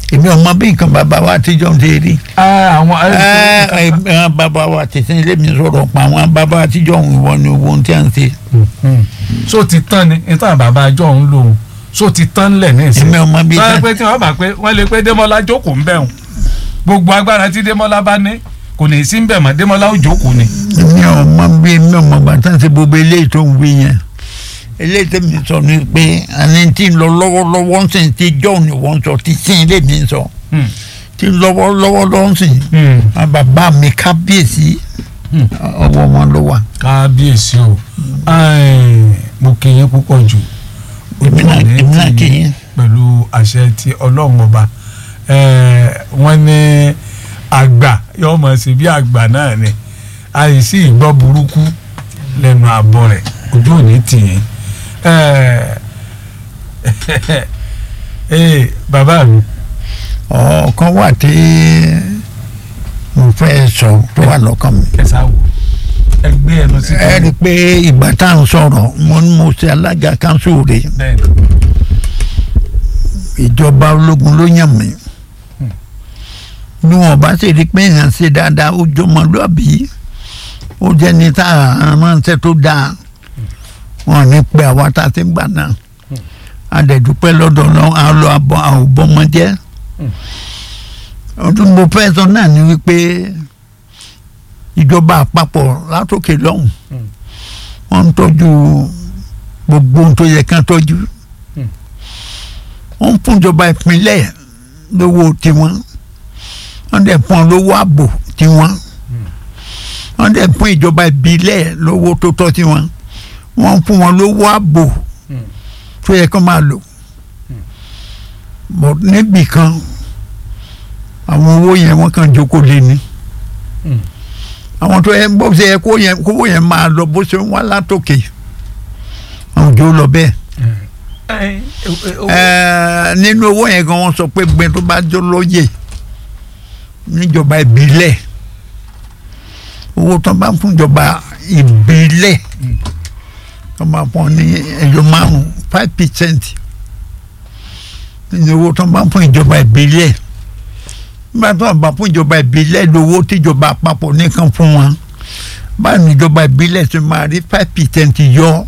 èmi ọmọ bí nǹkan bàbá wa àtijọ́ ń ṣe rí Ah, àwọn ẹ ẹ ẹ, bàbá wa tẹ̀sán ilé mi sọ̀rọ̀ pa àwọn bàbá àtijọ́ òun ìwọ ni owó tí a ń ṣe Hmm. so ti tán ni nítorí bàbá àjọ òun lòun so ti tán lẹ̀ ní ìsìn. èmi ọmọ bí sọ pé tí wọ́n bá pé wọ́n lè pé Démọ́lá jókòó ń bẹ̀rùn gbogbo agbára tí Démọ́lá bá ní kò ní í sí ń bẹ̀ mọ́ Démọ́lá ó jókòó ni. èmi ọmọ bí èmi ọmọ bàtà ṣe gbogbo eléyìí tó ń wí yẹn eléyìí tó mi sọ ni pé àní tí ń lọ lọ́wọ́lọ́wọ́ ń sìn tí jọ́ ni wọ́n sọ tí sìn ilé mi ń sọ Hmm. tí ń lọ́wọ́lọ́wọ́ lọ́ ń sìn Hmm. àwọn bàbá mi kábíyèsí Hmm. ọwọ́ wọn ló wà. kábíyèsí o Ai, mo kí yín púpọ̀ jù èmi náà Ojú òní èmi náà tì kì yín í pẹ̀lú àṣẹ ti ọlọ́run ọba Eh, wọ́n ní àgbà yóò mọ̀ sí bí àgbà náà ni àìsí ìgbọ́ burúkú lẹ́nu àbọ̀ rẹ̀ ojú òní tì yín Eh, eh, bàbá mi ọ̀kan wà tí mo fẹ́ sọ tó wà lọ́kàn mi. kẹsà wò ẹgbẹ́ ẹnu sí ẹ rí i pé ìgbà tá à ń sọ̀rọ̀ mo ní mo ṣe alága kanṣu rẹ̀ bẹ́ẹ̀ ìjọba ológun ló yàn mí bí wọn bá sì rí i pé èèyàn ṣe dáadáa ó jọmọlúàbí ó jẹ́ ní tá a ránṣẹ́ tó dáa wọn ní pé àwa tá a ti ń gbà náà adẹ̀dúpẹ́ lọ́dọ̀ lọ́wọ́ a lọ abọ́ àwòbọ́mọ jẹ́ ọdún mo fẹ́ sọ náà ni wípé ìjọba àpapọ̀ látòkè lọ́hùn wọ́n ń tọ́jú gbogbo ohun tó yẹ kán tọ́jú wọ́n ń fún ìjọba ìpínlẹ̀ lówó tiwọn wọ́n dẹ̀ fún ọ lówó ààbò tiwọn wọ́n dẹ̀ fún ìjọba ìbílẹ̀ lówó tó tọ́ tiwọn wọ́n ń fún wọn lówó ààbò tó yẹ kó máa lò bọ̀ níbì kan àwọn owó yẹn wọ́n kàn jókòó lé ní àwọn tó yẹ bó ṣe yẹ kó yẹn kówó yẹn máa lọ bó ṣe ń wá látòkè àwọn òjò lọ bẹ́ẹ̀ ẹẹ nínú owó yẹn gan wọ́n sọ pé gbẹ tó bá jó lóye níjọba ìbílẹ̀ owó tó bá fún ìjọba ìbílẹ̀ tó bá fún ní ẹjọ́ márùn five percent nínú owó tó bá fún ìjọba ìbílẹ̀ nígbà tó bá fún ìjọba ìbílẹ̀ lówó tíjọba àpapọ̀ nìkan fún wọn báyìí níjọba ìbílẹ̀ tó máa rí five percent yọ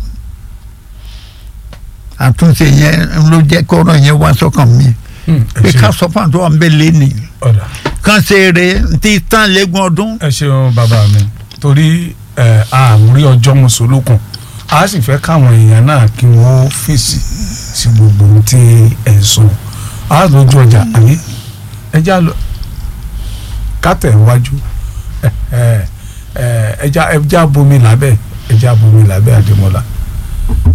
àtúnṣe yẹn ló jẹ́ kọ́rọ̀ yẹn wá sọ́kàn mi pé ká sọ fún àtúwà ń bẹ lẹ́nì ọ̀dà kán ṣe eré tí tán lẹ́gùn ọdún. ẹ ṣeun bàbá mi torí ẹ àmúrí ọjọ́ mùsùlùkùn a sì fẹ́ káwọn èèyàn náà kí wọ́n fèsì sí gbogbo ohun tí ẹ̀ ń sọ a lójú ọjà àbí ẹja lọ kátẹ̀ wájú ẹja ẹja bomi lábẹ́ ẹja bomi lábẹ́ àdèmọ́lá.